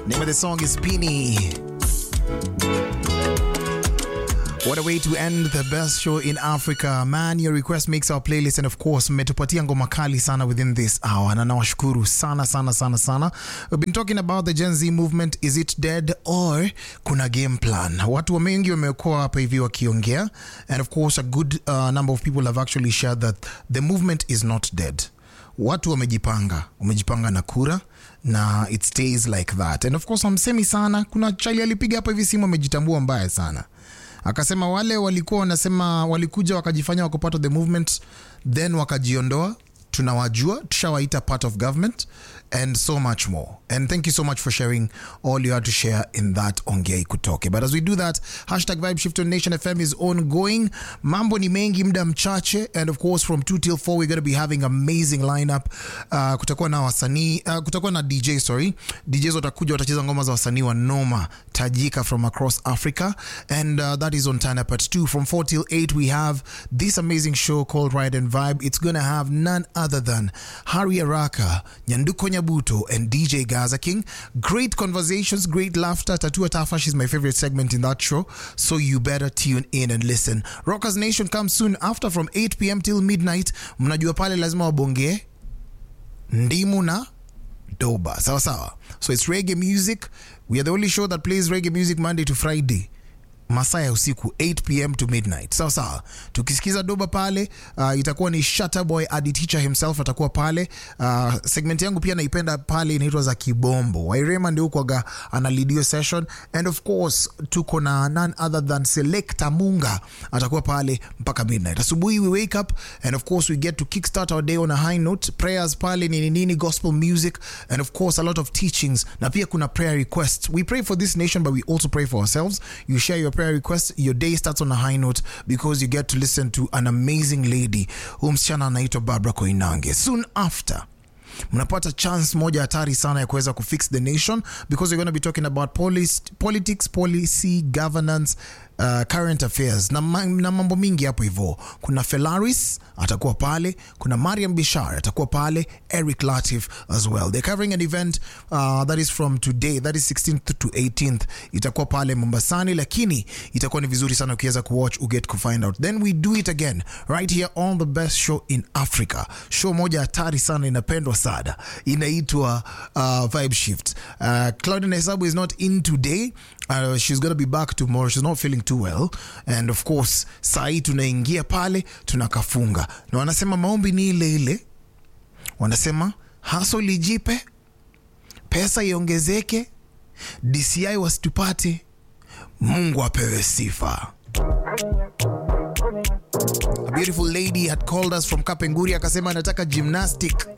Name of the song is Pini. What a way to end the best show in Africa. Man, your request makes our playlist and of course mmetupatia ngoma kali sana within this hour na nawashukuru sana sana sana sana. We've been talking about the Gen Z movement. Is it dead or kuna game plan? Watu wa wengi wamekuwa hapa hivi wakiongea and of course a good uh, number of people have actually shared that the movement is not dead. Watu wamejipanga, wamejipanga na kura na it stays like that. And of course wamsemi sana, kuna chali alipiga hapa hivi simu amejitambua mbaya sana akasema wale walikuwa wanasema walikuja wakajifanya wako part of the movement then wakajiondoa tunawajua tushawaita part of government and so much more and thank you so much for sharing all you had to share in that ongei kutoke but as we do that hashtag vibe shift on nation fm is ongoing mambo ni mengi muda mchache and of course from 2 till 4 we're going to be having amazing lineup uh, kutakuwa na wasanii uh, kutakuwa na dj sorry djs watakuja watacheza ngoma za wasanii wa noma tajika from across africa and uh, that is on time up at 2 from 4 till 8 we have this amazing show called ride and vibe it's going to have none other than Harry Araka, Nyanduko Nyabuto, and DJ Gaza King. Great conversations, great laughter. Tatua Tafash is my favorite segment in that show, so you better tune in and listen. Rockers Nation comes soon after from 8 p.m. till midnight. Mnajua pale lazima wabonge ndimu na doba sawa sawa so it's reggae music we are the only show that plays reggae music monday to friday masaa ya usiku 8 pm to midnight sawa sawa tukisikiza doba pale uh, itakuwa ni Shutterboy adi teacher himself atakuwa pale uh, segment yangu pia naipenda pale inaitwa za kibombo wairema ndio ukwaga analidio session and of course tuko na none other than selecta munga atakuwa pale mpaka midnight asubuhi we wake up and of course we get to kickstart our day on a high note prayers pale nini nini gospel music and of course a lot of teachings na pia kuna prayer requests we pray for this nation but we also pray for ourselves you share your prayer request your day starts on a high note because you get to listen to an amazing lady huyu msichana anaitwa barbara koinange soon after mnapata chance moja hatari sana ya kuweza kufix the nation because we're going to be talking about policy, politics policy governance uh, current affairs na, ma- na mambo mingi hapo hivyo kuna felaris atakuwa pale kuna mariam bishar atakuwa pale eric latif as well they're covering an event uh, that is from today that is 16th to 18th itakuwa pale mombasani lakini itakuwa ni vizuri sana ukiweza kuwatch uget kufind out then we do it again right here on the best show in africa show moja hatari sana inapendwa sana inaitwa uh, vibe shift uh, claudina hesabu is not in today uh, she's gonna be back tomorrow she's not feeling too well and of course saa hii tunaingia pale tunakafunga na wanasema maombi ni ile ile wanasema haso lijipe pesa iongezeke dci wasitupate mungu apewe sifa A beautiful lady had called us from kapenguri akasema anataka gymnastic